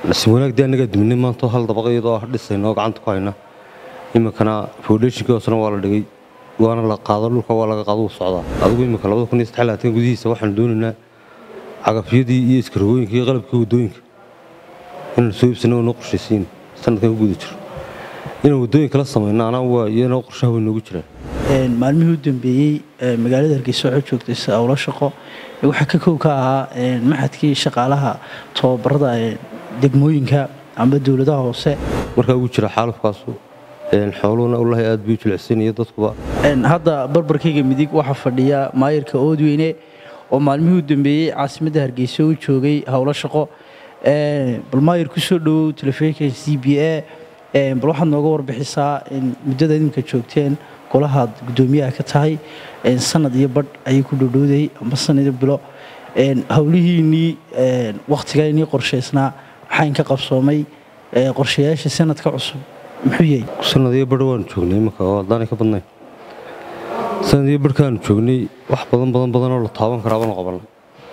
nasiib wanaag dee annagaa duminay maanta hal dabaqa iyadoo ah dhisayno gacanta ku hayna iminkana foundationkii hoosena waa la dhigay waana la qaado dhulka waa laga qaado wuu socdaa adigu iminka labada kun iyo saddex labaatan gudihiisa waxaan doonaynaa cagafyadii iyo iskarogooyinka iyo qalabkii waddooyinka inaan soo iibsana waa noo qorshaysiin sanadkan ku guda jiro inaan waddooyinka la samayno anaa waa iyanoo qorshaha way noogu jiraan maalmihii u dambeeyey magaalada hargeysa waxaa joogtay sawlo shaqo waxaa ka kow ka ahaa maxadkii shaqaalaha tababarada degmooyinka amba dowladaha hoose markaa ugu jira xaalufkaasu xooluhuna ulahay aad buu jilicsanaya dadkuba hadda barbarkayga midig waxaa fadhiya maayirka oodweyne oo maalmihii u dambeeyey caasimadda hargeysa u joogay howlo shaqo bal maayir ku soo dhowow telefishinka c b a bal waxaad nooga warbixisaa muddada idinka joogteen golahaad guddoomiyaha ka tahay sanad iyo badh ayay ku dhowdhowday amba sanado bilo howlihiinnii wakhtigaa inii qorshaysnaa maxaa inka qabsoomay qorshayaasha sanadka cusub muxuu yahay sanadiyo badh waanu joognay imanka oo haddaanay ka badnayn sanadiyo badhkaanu joognay wax badan badan badanoo la taaban karaa baanu qabannay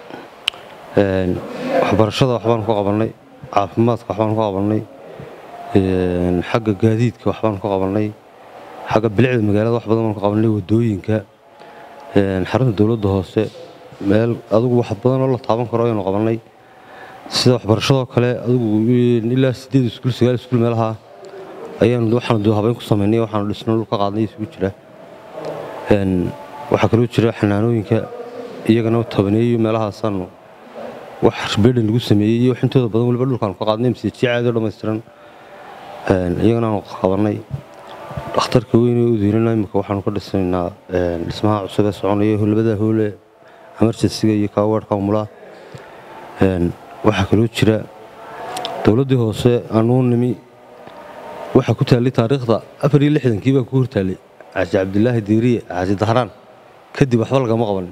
waxbarashada waxbaanu ka qabannay caafimaadka waxbaanu ka qabannay xagga gaadiidka waxbaanu ka qabannay xagga bilicda magaalada wax badan baanu ka qabannay waddooyinka xarunta dowladda hoose meel adugu wax badanoo la taaban karo ayanu qabannay sida waxbarashadoo kale adugu ilaa sideed iskuul sagaal iskuul meelaha ayaanu waxaanu habeyn ku samaynay waxaanu dhisno dhulka qaadnay isugu jira waxaa kaloo jira xanaanooyinka iyagana tabaneeyo meelahaasaanu wax beedhan lagu sameeyey iyo intooda badan waliba dhulkaanu ka qaadnay masiijiya caadi oo dhammaystiran iyagana aanu qabannay dhakhtarka weyn ee udiirana imika waxaanu ka dhisaynaa dhismaha cusub ee soconaya labada hoole emergensiga iyo kaaweerhka umulaa waxaa kaloo jira dowladdii hoose aanuu nimi waxaa ku taallay taariikhda afar iyo lixdankii baa ku hortaallay xaaji cabdilaahi diiriye xaaji dahraan kadib waxba lagama qabanin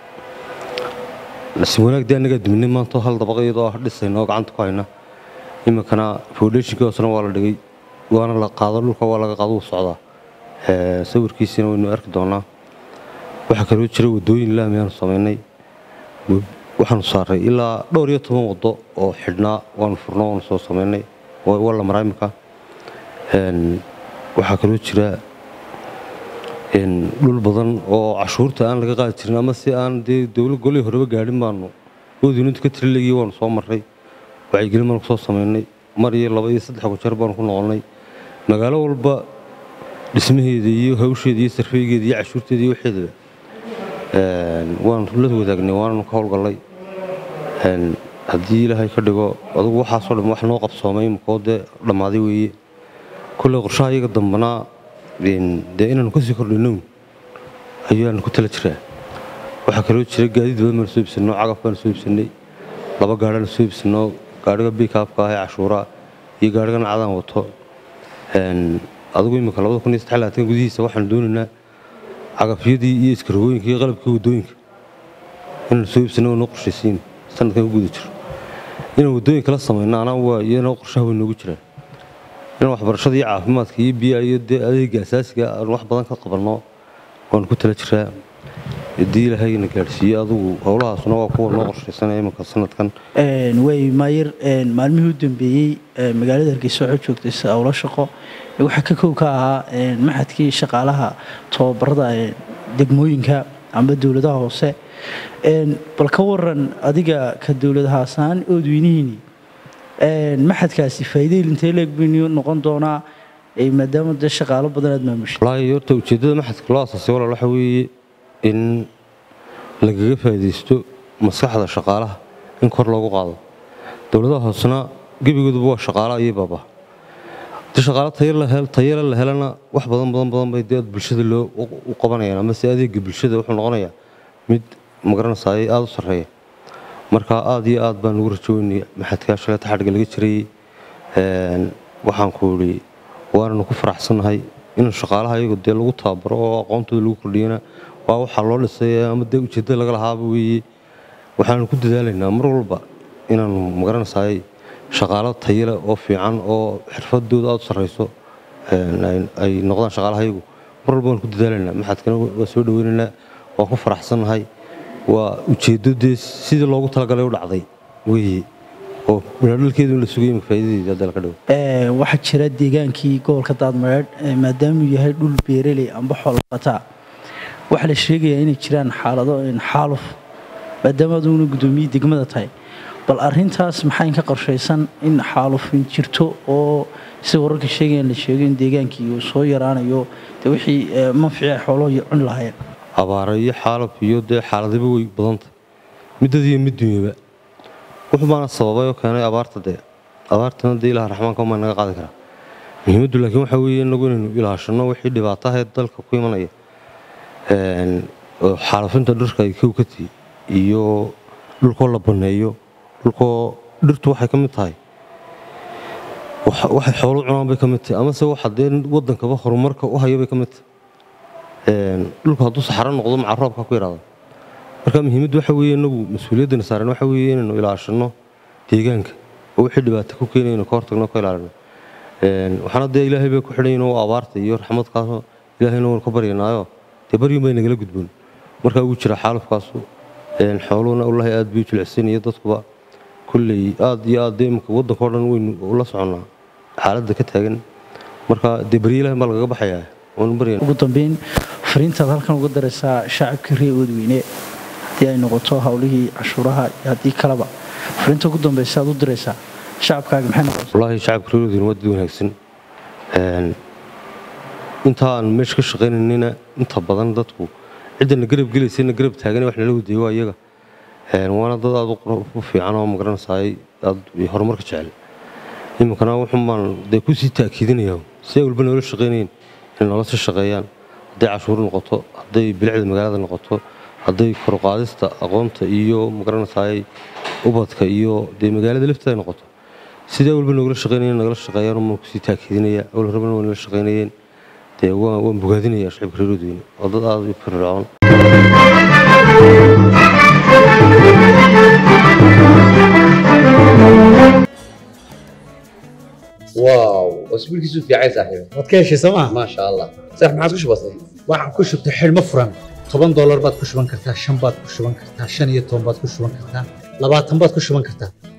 nasiib wanaag dee annagaa duminay maanta hal dabaqa iyadoo ah dhisayno gacanta ku hayna iminkana foundationkii hoosena waa la dhigay waana la qaado dhulka waa laga qaado wuu socdaa sawirkiisina waynu arki doonaa waxaa kaloo jira waddooyin laamiyaanu samaynay waxaanu saaray ilaa dhowr iyo toban waddo oo xidhnaa waanu furno waanu soo samaynay waa la maraa iminka waxaa kaloo jira dhul badan oo cashuurta aan laga qaadi jirin ama si aan dee dowla golihii horeba gaadhin baanu oodinunta ka tirilegii waanu soo marray wacyigelin baanu kusoo samaynay mar iyo laba iyo saddex gojeer baanu ku noqonnay magaalo walba dhismaheeda iyo hawsheeda iyo sarfeygeeda iyo cashuurteeda iyo waxeedaba waanu la wadaagnay waananu ka howlgallay haddii ilaahay ka dhigo adugu waxaasoo dhan wax noo qabsoomay imakoo dee dhammaaday weeye kulley qorshaha iyaga dambanaa dee inaanu kasii kordhinown ayaanu ku tala jiraa waxaa kaloo jira gaadiid badan baanu soo iibsanno cagaf baanu soo iibsannay laba gaadhaanu soo iibsanno gaadhiga biikaabka ah ee cashuuraa iyo gaadhigan cadaan wato adigu iminka labada kun iyo saddex labaatan gudihiisa waxaanu doonaynaa cagafyadii iyo iskarogooyinka iyo qalabkii waddooyinka inaanu soo iibsanno waa noo qorshaysiin sanadkan ku guda jiro inaan waddooyinka la samayno anaa waa iyanoo qorshaha way noogu jiraan inaan waxbarashada iyo caafimaadka iyo biyaha iyo dee adeega asaasiga aanu wax badan ka qabanno waanu ku tala jiraa haddii ilaahayna gaadhsiiye adugu howlahaasuna waa kuwa noo qorshaysanaya imanka sanadkan way maayir maalmihii u dambeeyey magaalada hargeysa waxaa joogtay sawlo shaqo waxaa ka kow ka ahaa maxadkii shaqaalaha tababarada degmooyinka amba dowladaha hoose bal ka waran adiga ka dowladahaasaan oodweynihiini maxadkaasi faa'iidayl intee leeg baynu noqon doonaa maadaama dee shaqaalo badan aad maamushay wallaahi horta ujeeddada maxadka loo asaasay walaal waxa weeye in lagaga faa'iidaysto maskaxda shaqaalaha in kor loogu qaado dowladaha hoosena gebigooduba waa shaqaala iyo baaba haddii shaqaalo tayale la helana wax badan badan badan bay dee bulshada loo u qabanayaan ama se adeega bulshada wuxuu noqonayaa mid magaranaysaay aada u sarreeya marka aada iyo aad baan ugu rajoweynay maxadkaa shaleeta xadhga laga jirayey waxaan ku idhi waananu ku faraxsannahay in shaqaalaha iyagu dee lagu tababaro oo aqoontooda lagu kordhiyana waa waxaa loo dhisay ama dee ujeeddada laga lahaaba weeye waxaanu ku dadaalaynaa mar walba inaanu magaranaysaay shaqaalo tayale oo fiican oo xirfadooda aada u sarrayso ay noqdaan shaqaalaha iyagu mar walba waanu ku dadaalaynaa maxadkana waa soo dhaweynaynaa waan ku faraxsannahay waa ujeeddo dee sidii loogu talagalay u dhacday weeye oo midhadhalkeedu in la sugay imika faa'iidadeeda hadda laga dhigo Ee, waxaa jira deegaankii gobolka daadmareedh ee maadaamuu yahay dhul beereley amba xoolaqataa waxaa la sheegayaa inay jiraan xaalado in xaaluf maadaama aduguna guddoomiye degmada tahay bal arintaas maxaa inka qorshaysan in xaalufin jirto oo sida wararka sheegayaan la sheego in deegaankii uu soo yaraanayo dee wixii ee, manfici ay xooluhu cuni lahaayeen abaara iyo xaalaf iyo dee xaaladiba way badantay middad iyo mid dunyaba wuxuu baana sababay oo keenay abaarta dee abaartana dee ilaha raxmaanka umaa naga qaadi karaa muhiimaddu laakiin waxaa weeye inagu inaynu ilaashano wixii dhibaataha dalka ku imanaya Een, oo xaalafinta dhirka ay kow ka tihi iyo dhulkoo la banneeyo dhulkoo dhirtu waxay ka mid tahay wax- waxay xoolo cunaan bay ka mid tahay amase waxa dee waddankaba horumarka u haya bay ka mid tahay Een, dhulku hadduu saxaro noqdo maca roobka ku yaraada marka muhiimaddu waxa weeye inagu mas-uuliyaddana saaran waxa weeye inaynu ilaashano deegaanka oo wixii dhibaato ku keenaya inaynu ka hortagno ka ilaalino Een, waxaana dee ilaahay bay ku xidhan yihiin oo abaarta iyo raxmadkaasoo ilaahayna waynu ka baryanaayo dee baryun bay nagala gudboon markaa ugu jira xaalufkaasu Een, xooluhuna wallaahi aad bay u jilicsan iyo dadkuba kulley aad iyo aad dee imika waddankao dhan waynu ula soconnaa xaaladda ka taagan marka dee baryo ilaahay baa lagaga baxayaa waanu baryana ugu dambeyn fariintaad halkan uga daraysaa shacabkii reer oodweyne haddii ay noqoto howlihii cashuuraha iyo haddii kaleba fariinta ugu dambeysa aad u diraysaa shacabkaaga maxay noqonaysaa wallaahi shacabka reeroodina waa dad wanaagsan Een, inta aan meesha ka shaqaynanina inta badan dadku ciddana garab gelaysana garab taagan wax nala wadayo waa iyaga Een, waana dad aad u qurux- u fiican oo magaranaysaay aad horumarka jecel iminkana wuxun baan dee kusii taakiidinaya si ay walba noola shaqaynayeen inay noola sii shaqeeyaan hadday cashuur noqoto hadday bilicda magaalada noqoto hadday koruqaadista aqoonta iyo magaranaysaay ubadka iyo dee magaalada lafteeda noqoto sidee walba noogala shaqaynayeen nagala shaqeeyaan umaan kusii taakiidinaya awal rabana waa nala shaqaynayeen dee waa- waan bogaadinaya shacibka reer Oodweyne waa dad aad u firfircoon واو اسبوع كيسو في عايز صاحبي waad ka heshay sooma ما شاء الله صح ما عادش بسيط waxaan ku shubtay xidhmo furan toban doolar baad ku shuban kartaa shan baad ku shuban kartaa shan iyo toban baad ku shuban kartaa labaatan baad ku shuban kartaa